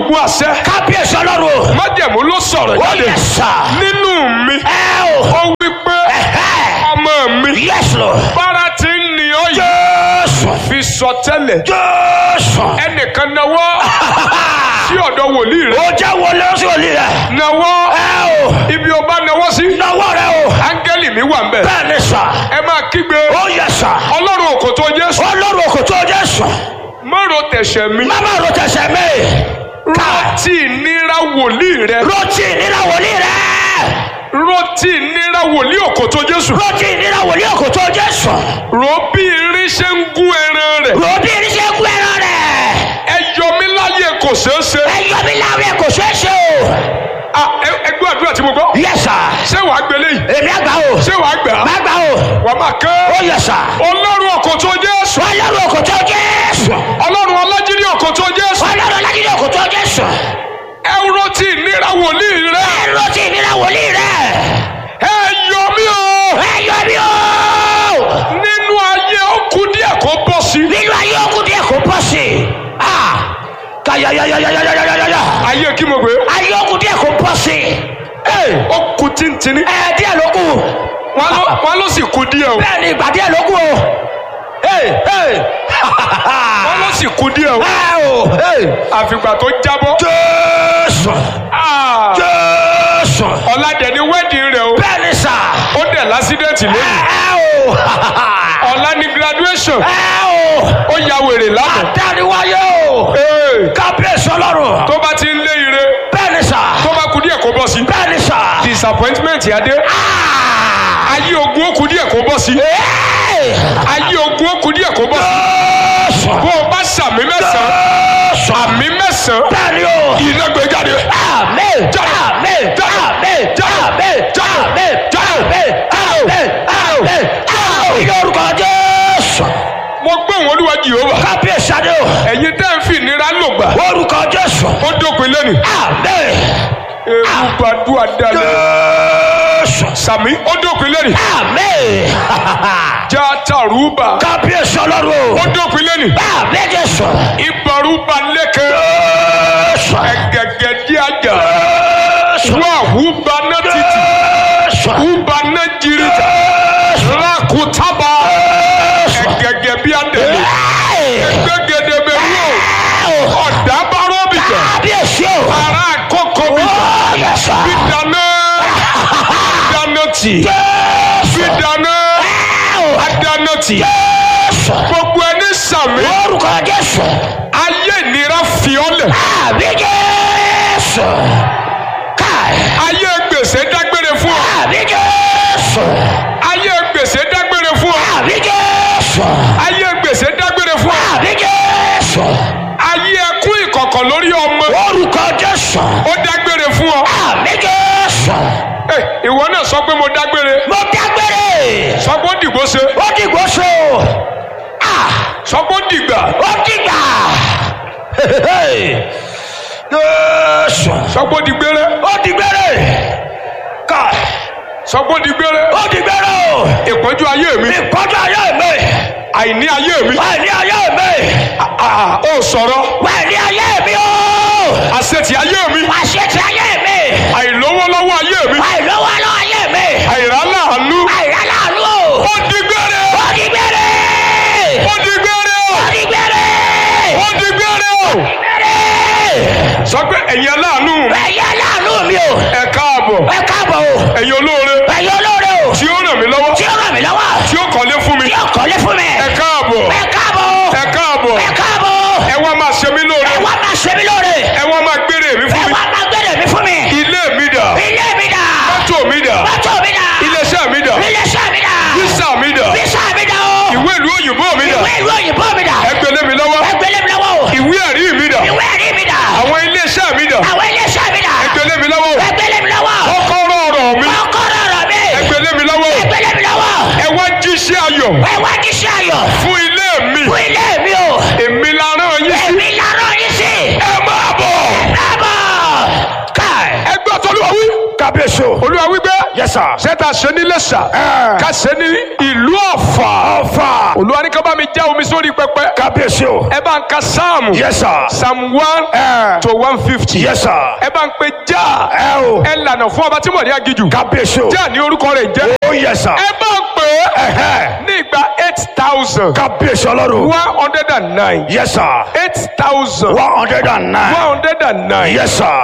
ogun àṣẹ kábíyèsí ọlọ́run. májẹ̀mú ló sọ̀rọ̀ ó jáde yẹ sà. nínú mi ẹ o. ó wí pé ẹ̀hẹ́. ọmọ mi yes lord. bára ti ń ní ọ yìí jésù. fi sọ tẹ́lẹ̀ jésù. ẹnìkan náwó sí ọ̀dọ̀ wòlíì rẹ ó jẹ́ wọlé ó sì wọlé rẹ̀. náwó ẹ o. ibi ọba náwó sí náwó rẹ o. áńgẹ́lì mi wà ń bẹ̀ bẹ́ẹ̀ ni sà. ẹ máa kígbe ó yẹ sà. ọlọ́run òkòtó jésù ọlọ́run òkòtó jésù. mọ́rọ̀ tẹ̀sẹ̀ mi máma ro tẹsẹ̀ mi. ká rántí ìnira wòlíì rẹ rotí nínú wòlíì rẹ. rántí ìnira wòlíì òkòtó jésù rotí nínú wòlíì òkòtó jésù. rò bí irin ṣe ń gún ẹran rẹ ròbí irinṣẹ́ gbé ẹran rẹ̀. ẹ yọ mí láyé kò ṣeé ṣe ẹyọ mi láwùrẹ kò ṣeé ṣe o. Ah, ẹ- ẹ gbọ́ àdúrà tí mo gbọ́ yẹ sà. ṣé wàá gbélé yìí èmi àgbà o. ṣé wàá gbà á má gbà o. wàá máa ó kẹ́ yẹ sà. ọlọ́run òkòtó jésù ọlọ́run òkòtó jésù. ọlọ́run ọlájírí òkòtó jésù ọlọ́run lágídí òkòtó jésù. ẹ rántí ìnira wòlíì rẹ ẹ rotí nínú wòlíì rẹ. ẹ yọ mí o ẹyọ mi o. nínú ayé ó kù díẹ̀ kó bọ́ sí nínú ayé ogun díẹ̀ kò bọ́ sí i. Ah! kayayayayayayayaya. ayé kí mo gbé ayé ogun díẹ̀ kò bọ́ sí i. Ee, ó kù tíntìní ẹ díẹ̀ ló kù. wọn ló wọn ló sì kù díẹ̀ o bẹ́ẹ̀ ni ìgbà díẹ̀ ló kù o. Ee, ee. wọn ló sì kù díẹ̀ o ẹ o. Ee. àfìgbà tó jábọ́ jésù Ah, jésù. ọ̀làdẹ̀ ni wẹ́ẹ̀dì rẹ̀ o bẹ́ẹ̀ ni sà. ó dẹ̀ lásídẹ̀ntì ẹ lónìí ẹ o. ọ̀la ni graduation ẹ o. ó ya wèrè lánàá àdániwáyé o. Ee, kábíyèsí ọlọ́run. tó bá ti ń lé ire bẹ́ẹ̀ ni sà. tó bá kù díẹ̀ kó bọ́ sí bẹ́ẹ̀ ni sà. disappointment yá dé Ah! ayé ogun ó kù díẹ̀ kó bọ́ sí Ee! ayé ogun ó kù díẹ̀ kó bọ́ sí jésù. bó o bá sàmì mẹ́sàn-án jésù. àmì mẹ́sàn-án bẹ́ẹ̀ ni o. iná gbé jáde Amen. Amen. Amen. Amen. Amen. Amen. Amen. Amen. Ní orúkọ Jésù. mo gbé wọn olúwa jehova Kábíyèsí adé o. ẹ̀yin tẹ́ ń fi ìnira lò gbà Orúkọ Jésù. ó dópin lẹ́nu Amen. ewu gbàdúrà dalẹ̀ Jésù. sàmì ó dópin lẹ́nu Amen. já tàrúbà Kábíyèsí ọlọ́run ó o. dópin lẹ́nu Amen Jésù. ìbọrúbà lẹ́kẹ̀ Jésù. ẹ̀gẹ̀gẹ̀ dí àjà Jésù. wà húba náà títì Jésù. húba náà jìrìjà Jésù. lákùtábà ẹ̀gẹ̀gẹ̀ bí àdèlè gbẹ́gẹ́dẹ́ bẹ wò ọ̀dà bárò bìjà Kábíyèsí o. ara àkókò bìjà Ó yẹ sà. bí dáná dáná tì Jésù. bí dáná dáná tì Jésù. gbogbo ẹni sàmì Orúkọ Jésù. ayé ìnira fi ọ́ lẹ̀ Àbí Jésù. Káì. ayé gbèsè dágbére fún ọ Àbí Jésù. ayé gbèsè dágbére fún ọ Àbí Jésù. ayé gbèsè dágbére fún ọ Àbí Jésù. ayé ẹkún ìkọ̀kọ̀ lórí ọmọ Orúkọ Jésù. ó dágbére fún ọ Àbí Jésù. Ẹ, ìwọ náà sọ pé mo dágbére Mo dágbére. sọ pé ó dìgbò ṣe Ó dìgbò so. Ah! sọ pé ó dìgbà Ó dìgbà. Jésù. sọ pé ó dìgbére Ó dìgbére. Káì. sọ pé ó dìgbére Ó dìgbére o. ìpọ́njú ayé mi Ìkọjá ayé mi. àìní ayé mi Wà ní ayé mi. Ah, ó sọ̀rọ̀ Wà ní ayé mi o. àṣetì ayé mi Àṣetì ayé mi. àìlówólọ́wọ́ ayé mi Àìlówó lọ ayé mi. àìráláàánú Àìrálàánú o. ó dìgbére Ó dìgbére. ó dìgbére Ó dìgbére. ó dìgbére Dìgbére. sọ pé ẹ̀yin aláàánú Ẹ̀yẹ láàánú mi o. ẹ káàbọ̀ Ẹ káàbọ̀ o. ẹ̀yin olóore Ẹ̀yẹ olóore o. tí ó ràn mí lọ́wọ́ Tí ó ràn mí lọ́wọ́. tí ó kọ́lé fún mi Tí ó kọ́lé fún mi. ẹ káàbọ̀ Ẹ káàbọ̀ o. ẹ káàbọ̀ Ẹ káàbọ̀ o. ẹ wá máa ṣe mí lóore Ẹ wá máa ṣe mí lóore. ẹ wá máa gbére mi Ẹ fún yes sir. ṣé ta ṣe ní Iléṣà Ẹ. ká ṣe ní ìlú Ọ̀fà ọ̀fà. Olúwa ní ká bá mi já omi sórí pẹpẹ kábíyèsí o. ẹ bá ń ka sáàmù yes sir. psalm one Ẹ. to one fifty yes sir. ẹ bá ń pe já ẹ o. ẹ lànà fún ọba tí mo ní agijù kábíyèsí o. já ní orúkọ rẹ̀ jẹ́ ó yes sir. ẹ bá ń pè é Ẹ̀hẹ́. ní ìgbà eight thousand kábíyèsí ọlọ́run. one hundred and nine yes sir. eight thousand one hundred and nine. one hundred and nine yes sir.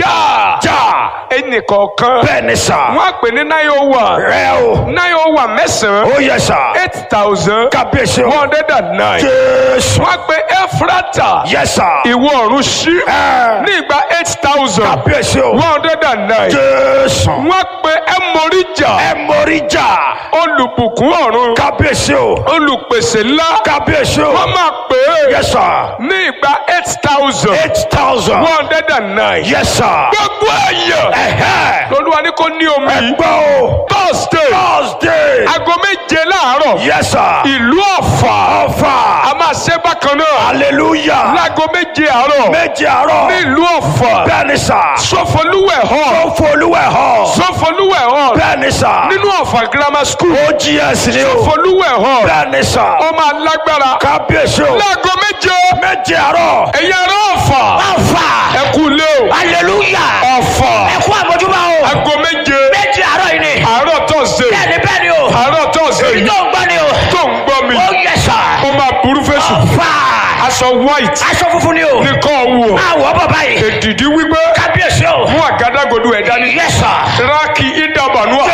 já já. ẹnìkọ̀ọ̀kan bẹ́ẹ̀ ni sà. wọ́n á pè ní nine oh one rẹ o. nine oh one mẹ́sàn-án ó yes sir. eight thousand kábíyèsí one o. hundred and nine jésù. wọ́n á pè Ẹ́fúrátà yes sir. ìwọ ọ̀run ṣí Ẹ. ní ìgbà eight thousand kábíyèsí o. one hundred and nine jésù. wọ́n pe ẹmọríjà ẹ mórí jà. olùbùkún ọ̀run kábíyèsí o. olùpèsè ńlá kábíyèsí o. wọ́n máa pè é yes sir. ní ìgbà eight thousand eight thousand. one hundred and nine yes sir. gbogbo ẹ̀yẹ ẹ̀hẹ́. lolúwa ní kò ní omi ẹgbẹ́ o. thursday thursday. aago méje láàárọ̀ yes sir. ìlú ọ̀fà ọ̀fà. a máa ṣe bákan náà hallelujah. láago méje àárọ̀ méje àárọ̀. ní ìlú ọ̀fà bẹ́ẹ̀ ni sà. sọfọlúwẹ̀ hall ó folúwẹ̀ hàn. sọfọlúwẹ̀ hall bẹ́ẹ̀ ni sà. nínú ọ̀fà grammar school ogs ni o. sọfọlúwẹ̀ hall bẹ́ẹ̀ ni sà. ó máa lágbára kábíyèsí o. láago méje méje àárọ̀. ẹ̀yà ará ọ̀fà ọ̀fà ẹ kú lé o hallelujah ọ̀fà ẹ kú àmójúbà o aago méje méjì àárọ̀ yìí ni àárọ̀ tọ̀sẹ̀ bẹ́ẹ̀ni bẹ́ẹ̀ni o àárọ̀ tọ̀sẹ̀ èyí yìí tó ń gbọ́ ni o tó ń gbọ́ mi ó yẹ sà ó máa burú fèsù ọ̀fà aṣọ white aṣọ funfun ni o nìkan wọ̀ àwọ̀ bọ̀ báyìí èdìdí wípé kábíyèsí o mú àgádágodo ẹ̀ dání yẹ sà rákì ìdàbànúà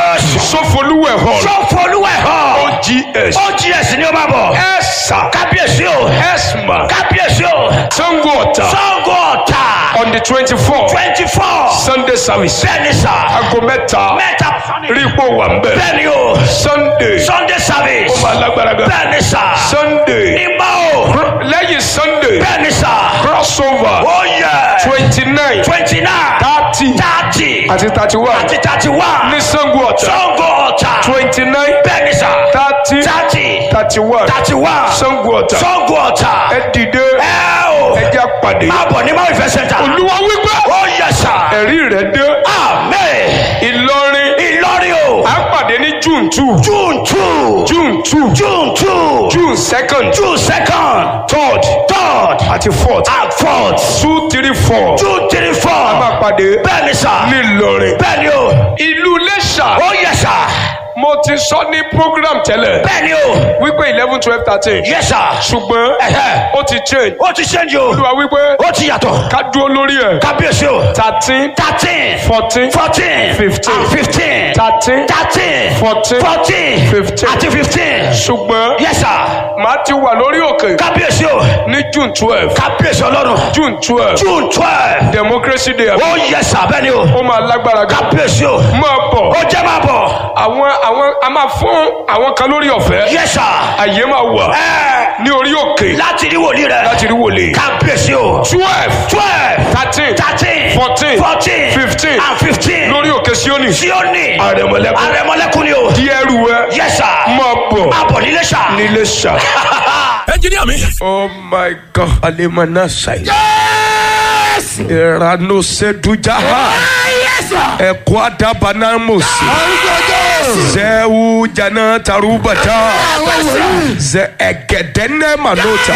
sọfọlúwẹ̀ hall sọfọlúwẹ̀ hàn ogs ogs ni o máa bọ̀ ẹ̀sà kábíyèsí o ẹ̀sma kábíyèsí o sango ọ̀tà sango ọ̀tà on the twenty four twenty four sunday service bẹ́ẹ̀ni sà aago mẹ́ta mẹ́ta rí ipò wà ń bẹ̀ bẹ́ẹ̀ni o sunday sunday service ó máa lágbára gan bẹ́ẹ̀ni sà sunday nígbà o lẹ́yìn sunday bẹ́ẹ̀ni sà crossover ó yẹ twenty nine twenty nine thirty thirty àti thirty one àti thirty one ní sango ọ̀tà sango ọ̀tà twenty nine bẹ́ẹ̀ni sà thirty thirty thirty one thirty one sango ọ̀tà sango ọ̀tà ẹ dìde ẹ o ẹ jẹ́ àpàdé máa bọ̀ ní maui fẹ́ center olúwa wípé ó yẹ sà ẹ̀rí rẹ̀ dé amen ìlọrin ìlọrin o à ń pàdé ní june two june two june two june two june second june second third third àti fourth and fourth two three four june three a four máa pàdé bẹ́ẹ̀ni sà ní ìlọrin bẹ́ẹ̀ni o ìlú iléṣà ó yẹ sà mo ti sọ ní program tẹ́lẹ̀ bẹ́ẹ̀ni o wípé eleven twelve thirteen yẹ sà ṣùgbọ́n Ẹ̀hẹ́. ó ti change ó ti ṣẹ́ǹjì o olúwa wípé ó ti yàtọ̀ ká dúró lórí ẹ̀ kábíyèsí o thirteen thirteen fourteen fourteen Fifteen. and fifteen thirteen thirteen Fourteen. fourteen Fifteen. àti fifteen ṣùgbọ́n yẹ sà màá ti wà lórí òkè kábíyèsí o ní june twelve kábíyèsí ọlọ́run june twelve june twelve democracy day ó yẹ sà bẹ́ẹ̀ni o ó máa lágbára gan kábíyèsí o máa bọ̀ ó jẹ́ máa bọ̀ àwọn àwọn a máa fún àwọn kan lórí ọ̀fẹ́ yẹ sà àyè máa wà ẹ ní orí òkè láti rí wòlíì rẹ láti rí wòlé kábíyèsí o twelve twelve thirteen thirteen Fourteen. fourteen Fifteen. and fifteen lórí òkè Síónì Síónì àrẹ̀mọ̀lẹ́kùn àrẹ̀mọlẹ́kùn ni o di ẹrù ẹ yẹ sà máa bọ̀ máa bọ̀ nílé sà. nílé ṣá. ẹnjiníà mi. oh my god alemana ṣayi. ìrànú sedujaha ẹ̀kọ́ adabana mọ̀sí. zẹ́wù jana tarubata zẹ ẹ̀gẹ̀dẹ́nẹ́ manota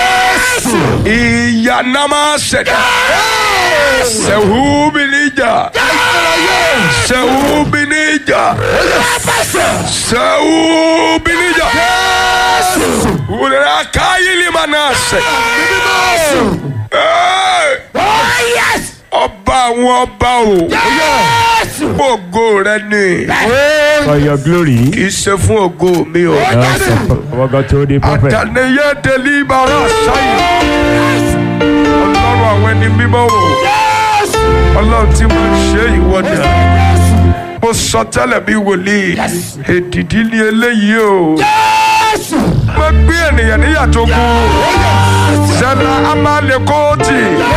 ìyànàmà sẹ̀dá sẹ̀wù bìnníjà sẹ̀wù bìnníjà sẹ̀wù bìnníjà wùdàrà káyìlì manase. ọba àwọn ọba o gbogbo rẹ ni For your glory. kì í ṣe fún ògo mi o. Yes, our God told the prophet. àtàlẹyẹ délé bàrà sáyé ọlọ́run àwọn ẹni mímọ́ o ọlọ́run tí mo ṣe ìwọ́dà mo sọ tẹ́lẹ̀ bí wòlíì èdìdí ni eléyìí o mo gbé ènìyàn níyàtọ̀ kú zẹlẹ amálẹkọọtì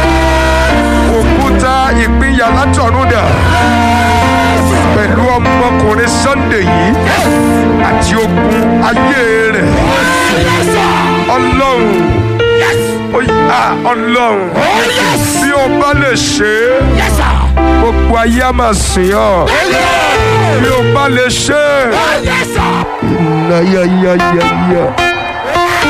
òkúta ìpínyà látọ̀run dà pẹ̀lú ọmọkùnrin sunday yìí àti ogun ayé rẹ̀ ọlọ́run ó yá ọlọ́run bí o bá lè ṣe é gbogbo ayé á máa sìn ọ́ bí o bá lè ṣe é. Yes, sir. Nayayayaya.